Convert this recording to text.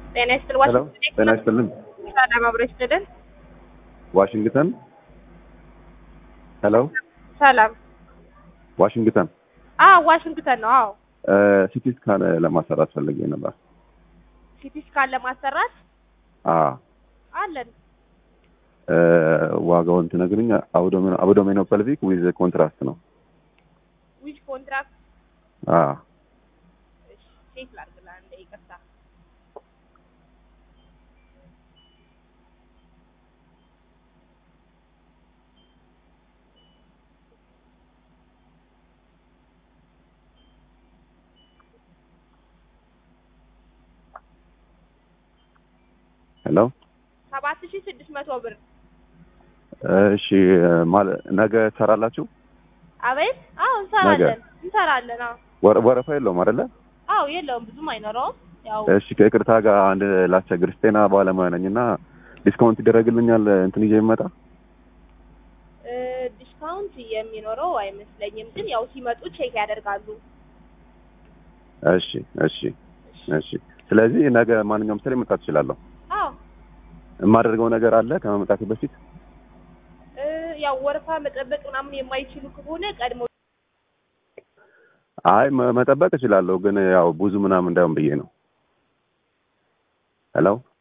ጤና ይስጥል ሄሎ ጤና ይስጥልን። ሰላም አብሮ ይስጥልን። ዋሽንግተን ሄሎ ሰላም ዋሽንግተን አዎ ዋሽንግተን ነው። አዎ ሲቲ ስካን ለማሰራት ፈልጌ ነበር። ሲቲ ስካን ለማሰራት አዎ አለን። እ፣ ዋጋውን ትነግርኝ? አብዶሜኖ ፐልቪክ ዊዝ ኮንትራስት ነው። ዊች ኮንትራክት አዎ ቼክ ላድርግልህ አንዴ ይቅርታ። ሄሎ ሰባት ሺህ ስድስት መቶ ብር እሺ፣ ማለት ነገ ትሰራላችሁ? አቤት። አዎ እንሰራለን እንሰራለን። አዎ ወረ- ወረፋ የለውም አይደለ? አዎ የለውም ብዙም አይኖረውም። ያው እሺ፣ ከይቅርታ ጋር አንድ ላስቸግር፣ ጤና ባለሙያ ነኝ እና ዲስካውንት ይደረግልኛል እንትን ይዤ ይመጣ? እ፣ ዲስካውንት የሚኖረው አይመስለኝም፣ ግን ያው ሲመጡ ቼክ ያደርጋሉ። እሺ፣ እሺ፣ እሺ። ስለዚህ ነገ ማንኛውም ስራ መምጣት እችላለሁ። አዎ የማደርገው ነገር አለ ከመምጣቴ በፊት? እ፣ ያው ወረፋ መጠበቅ ምናምን የማይችሉ ከሆነ ቀድሞ አይ መ- መጠበቅ እችላለሁ፣ ግን ያው ብዙ ምናምን እንዳይሆን ብዬ ነው። ሄሎ